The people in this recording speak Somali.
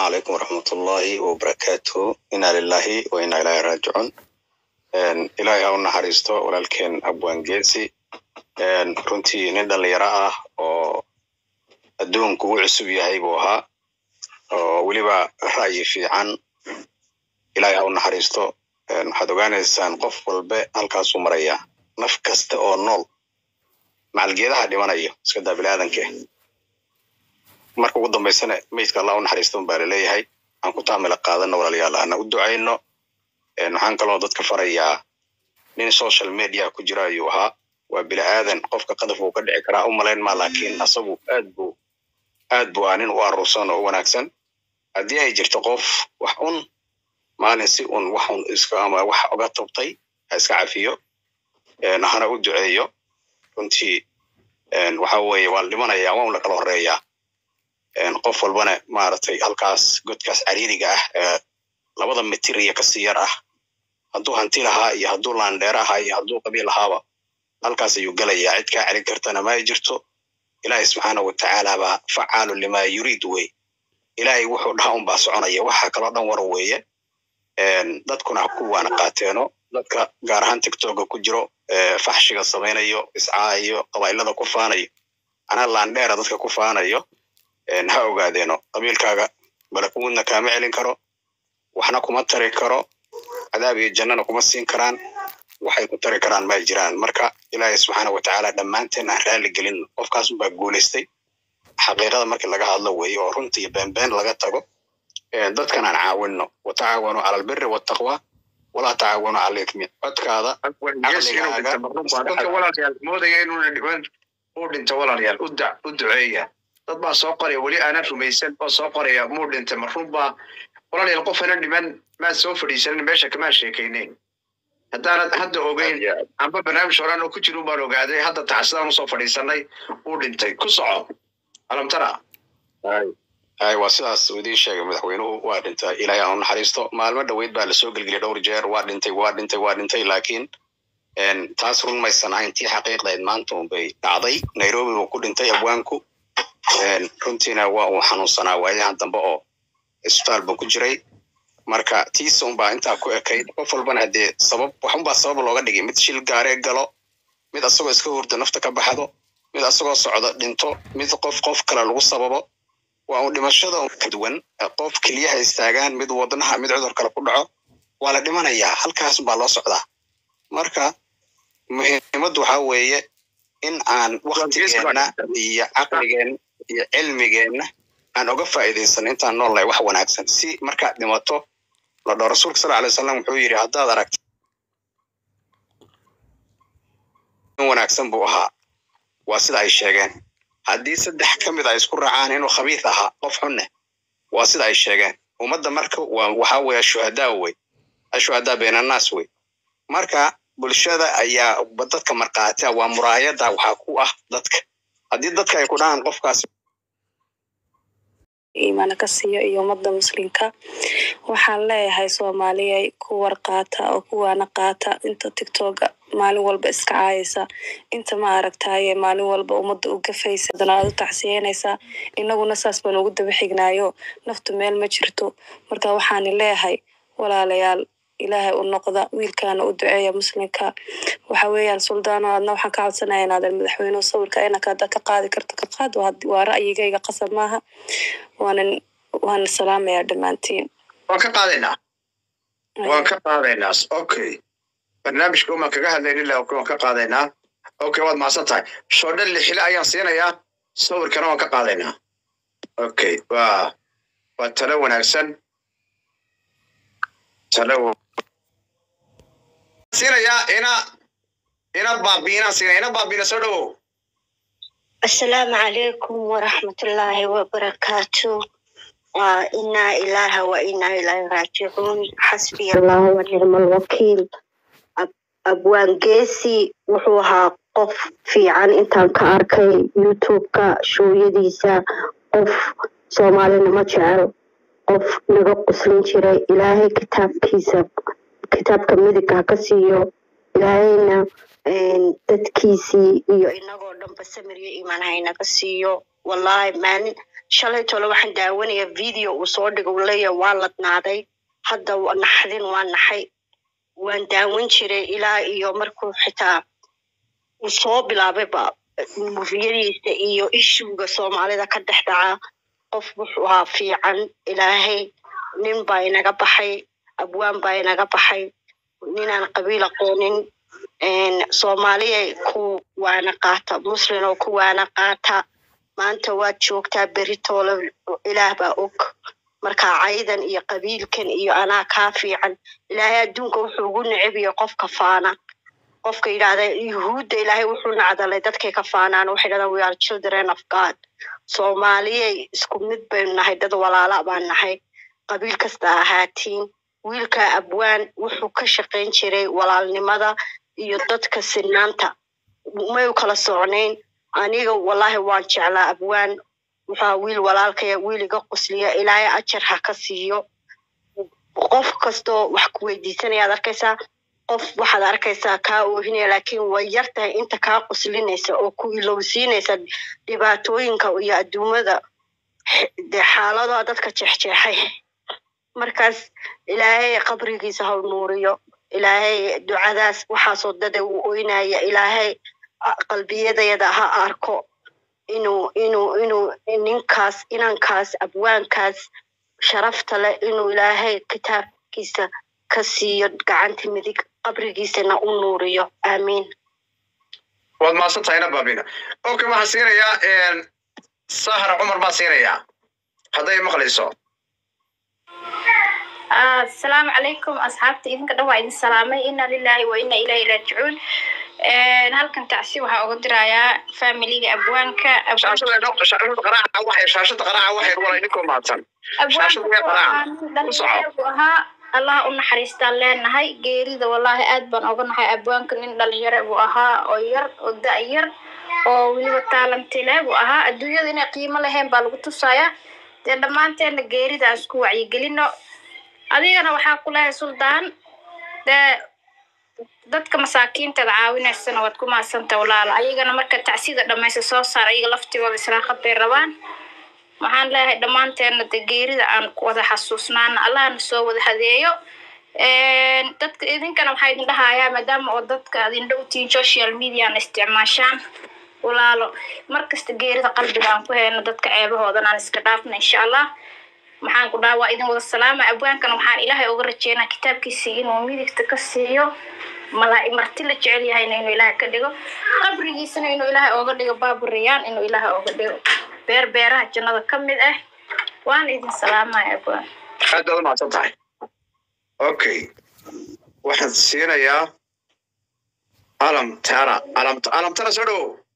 calaykum waraxmatullaahi wabarakaatuhu inaa lilahi wa inaa ilaahi raajicuun ilaahay ha u naxariisto walaalkeen abwaan geesi runtii nin dhalinyaro ah oo adduunku u cusub yahay buu ahaa oo weliba ra'yi fiican ilaahay ha u naxariisto waxaad ogaanaysaan qof walbe halkaasuu marayaa naf kasta oo nool macalgeedaha dhimanayo iska daa biniaadanke marka ugu dambaysana meydka allah u naxariisto un baa laleeyahay aan ku taamila qaadano walaalayaal ana u ducayno waxaan kaloo dadka farayaa nin social media ku jira ayuu ahaa waa bini aadan qofka qadaf uu ka dhici karaa u malayn maa laakiin asagu aad buu aad buu ah nin u aruursan oo u wanaagsan haddii ay jirto qof wax un maalin si un wax un iska ama wax oga tubtay ha iska cafiyo hana u duceeyo runtii waxa weeye waa la dhimanaya waa un la kala horeeyaa qof walbana maaragtay halkaas godkaas cariiriga ah ee labada mitir iyo kasii yar ah hadduu hanti lahaa iyo hadduu laandheer ahaa iyo hadduu qabiil lahaaba halkaas ayuu gelayaa cid kaa celin kartana ma ay jirto ilaahay subxaana watacaala baa facaalu lima yuriid wey ilaahay wuxuu dhaha un baa soconaya waxa kaloo dhan war weeye dadkuna ha ku waana qaateeno dadka gaar ahaan tiktoka ku jiro faxshiga samaynayo iscaayo qabailada ku faanayo anaa laandheera dadka ku faanayo ha ogaadeeno qabiilkaaga malakuudna kaama celin karo waxna kuma tari karo cadaab iyo jannana kuma siin karaan waxay ku tari karaan ma jiraan marka ilaahay subxaana watacaala dhammaanteen aan raalli gelin qofkaas unbaa guulaystay xaqiiqada markii laga hadlo weeye oo runtii beenbeen laga tago dadkan aan caawinno watacaawanu cala albiri waltaqwa walaa tacaawanu cala ithmi codkaada moodaya inuu uu dhinto walaalayaal u duceeya dad baa soo qoraya weli aanan rumaysan oo soo qoraya muu dhintay ma runbaa walaalayaal qof aanan dhiman maad soo fadhiisanin meesha kamaa sheekaynayn haddaanad hadda ogeyn amba barnaamij horaan oo ku jira baan ogaaday hadda taxsidaan usoo fadhiisanay uu dhintay ku soco alamtara hay waa sidaas uu idiin sheegay madaxweynuhu waa dhintay ilaahay aan u naxariisto maalmo dhoweyd baa lasoo gelgeliyay dhowr jeer waa dhintay waa dhintay waa dhintay laakiin taas run maysan ahayn tii xaqiiqdayd maanta unbay dhacday nairobi buu ku dhintay abwaanku runtiina waa uu xanuunsanaa waayahan dambe oo isbitaal buu ku jiray marka tiisa unbaa intaa ku ekayd qof walbana haddee sabab waxunbaa sabab looga dhigay mid shil gaaree galo mid asagoo iska hurdo nafta ka baxdo mid asagoo socdo dhinto mid qof qof kale lagu sababo waa un dhimashada ka duwan qof keliyaha istaagaan mid wadnaha mid cudur kale ku dhaco waa la dhimanayaa halkaas baa loo socdaa marka muhiimaddu waxaa weeye in aan waktigeenna iyo caqligeenna iyo cilmigeenna aan oga faa'iidaysano intaan noolnahay wax wanaagsan si markaad dhimato la dhao rasuulka sal alay wasalam wuxuu yidhi haddaad aragto in wanaagsan buu ahaa waa sida ay sheegeen haddii saddex ka mid ay isku raacaan inuu khabiis ahaa qof xunne waa sida ay sheegeen ummadda marka waxaa weeye shuhadaa wey ashuhadaa beenannaas wey marka bulshada ayaa dadka markaatia waa muraayada waxaa ku ah dadka haddii dadka ay ku dhahaan qofkaas iimaana ka siiyo iyo ummadda muslimka waxaan leeyahay soomaaliyay ku war qaata oo kuwaana qaata inta tictoga maalin walba iska caayaysa inta ma aragtaye maalin walba ummadda u gafaysa adana aad u tacsiyeynaysaa inaguna saas baan ugu daba xignaayo naftu meel ma jirto marka waxaani leeyahay walaalayaal ilaahay u noqda wiilkaana u duceeya muslimka waxa weeyaan suldaano adna waxaan ka codsanaya inaadan madaxweynuhu sawirka inaka hadda ka qaadi karto ka qaad waa ra'yigayga qasab maaha waanan waana salaamayaa dhammaantiin waan ka qaadaynaa waan ka qaadaynaa okay barnaamijka umaan kaga hadlayn ilaa waan ka qaadaynaa okay waad mahadsan tahay shoodhe lixile ayaan siinayaa sawirkana waan ka qaadaynaa okay waa waa talo wanaagsan talo siinayaa ina ina baabiina siina ina baabiina soo dhawow asalaamu calaykum waraxmatullaahi wabarakaatu waa inaa ilaaha wa inaa ilaahi raajicuun xasbiya allahu wa nicma alwakiil abwaan geesi wuxuu ahaa qof fiican intaan ka arkay youtube-ka shooyadiisa qof soomaalinimo jecel qof naga quslin jiray ilaahay kitaabkiisa kitaabka midigga ha ka siiyo ilaahayna dadkiisii iyo inagoo dhanba samir iyo iimaan haynaga siiyo wallaahi maalin shalay tole waxaan daawanaya video uu soo dhigo uu leeyahay waa ladnaaday hadda wa- naxdin waa naxay waan daawan jiray ilaa iyo markuu xitaa uu soo bilaabayba mufiyadiisa iyo ishuga soomaalida ka dhex dhaca qof wuxuu ahaa fiican ilaahay nin baa inaga baxay abwaan baa inaga baxay ninaan qabiil aqoonin een, soomaaliya ku waana qaata muslin oo ku waana qaata maanta waad joogtaa beritoole ilaah baa og marka caydan iyo qabiilkan iyo anaa kaa fiican ilaahay adduunka wuxuu ugu necbiya qofka faana qofka yidhahda yuhuudda ilaahay wuxuu nacdalay dadkay ka faanaan waxay dhahdaan we are children of god soomaaliyay isku mid baynu nahay dad walaala baan nahay qabiil kasta ahaatiin wiilka abwaan wuxuu ka shaqayn jiray walaalnimada iyo dadka sinaanta may u kala socnayn aniga wallahi waan jeclaa abwaan wuxuu wiil walaalkaya wiil iga qusliya ilaahay ajar ha ka siiyo qof kastoo wax ku weydiisanayaad arkaysaa qof waxaad arkaysaa kaa oohinaya laakiin way yar tahay inta kaa quslinaysa oo ku ilowsiinaysa dhibaatooyinka iyo adduumada dee xaaladaha dadka jeexjeexay markaas ilaahay qabrigiisa ha nuuriyo ilaahay ducadaas waxaasoo dada uu oynaya ilaahay a- qalbiyadayada ha arko inuu inuu inuu ninkaas inankaas abwaankaas sharafta leh inuu ilaahay kitaabkiisa ka siiyo gacanta midig qabrigiisana u nuuriyo aamiin waad mahadsan tahayna baabina okay waxaan siinayaa sahar cumar baan siinayaa hadday maqlayso asalaamu calaykum asxaabta idinka dhan waa idin salaamay ina lilahi wa ina ilahi raajicuun halkan tacsi waxaa uga dirayaa familiga abwaanka shaashada dho- shaashada qaraaca waxay shaashada qaraaca waxay wala idinkoo mahadsan shaashada way qaraaca ku soco abwaanku ahaa allah u naxariistaan leenahay geerida wallahi aad baan oga nahay abwaanka nin dhalinyaro buu ahaa oo yar oo da' yar oo weliba taalanti leh buu ahaa adduunyada inay qiimo lahayn baa lagu tusayaa dee dhammaanteena geerida aan isku wacyigelino adigana waxaa ku lehay suldaan dee dadka masaakiinteeda caawinaysana waad ku maadsanta walaalo ayagana marka tacsida dhamaysa soo saar ayaga laftigooda israaqad bay rabaan waxaan leeyahay dhammaanteena de geerida aan ku wada xasuusnaana allahna soo wada hadeeyo dadka idinkana waxaa idin dhahayaa maadaama oo dadka aad indho utiin social mediana isticmaashaan walaalo markasta geerida qalbiga aan ku hayno dadka ceebahoodan aan iska dhaafna insha allah maxaan ku dhaha waa idin wada salaama abwaankana waxaan ilaahay uga rajeynaa kitaabkiisa inuu midigta ka siiyo malaa marti la jecel yahayna inuu ilaahay ka dhigo qabrigiisana inuu ilaahay ooga dhigo baaburiyaan inuu ilaahay ooga dhigo beer beeraha jannada ka mid ah waan idin salaamaya abwaan aad baad u mahadsan tahay okay waxaan siinayaa alam tara alam alam tara soo dhowow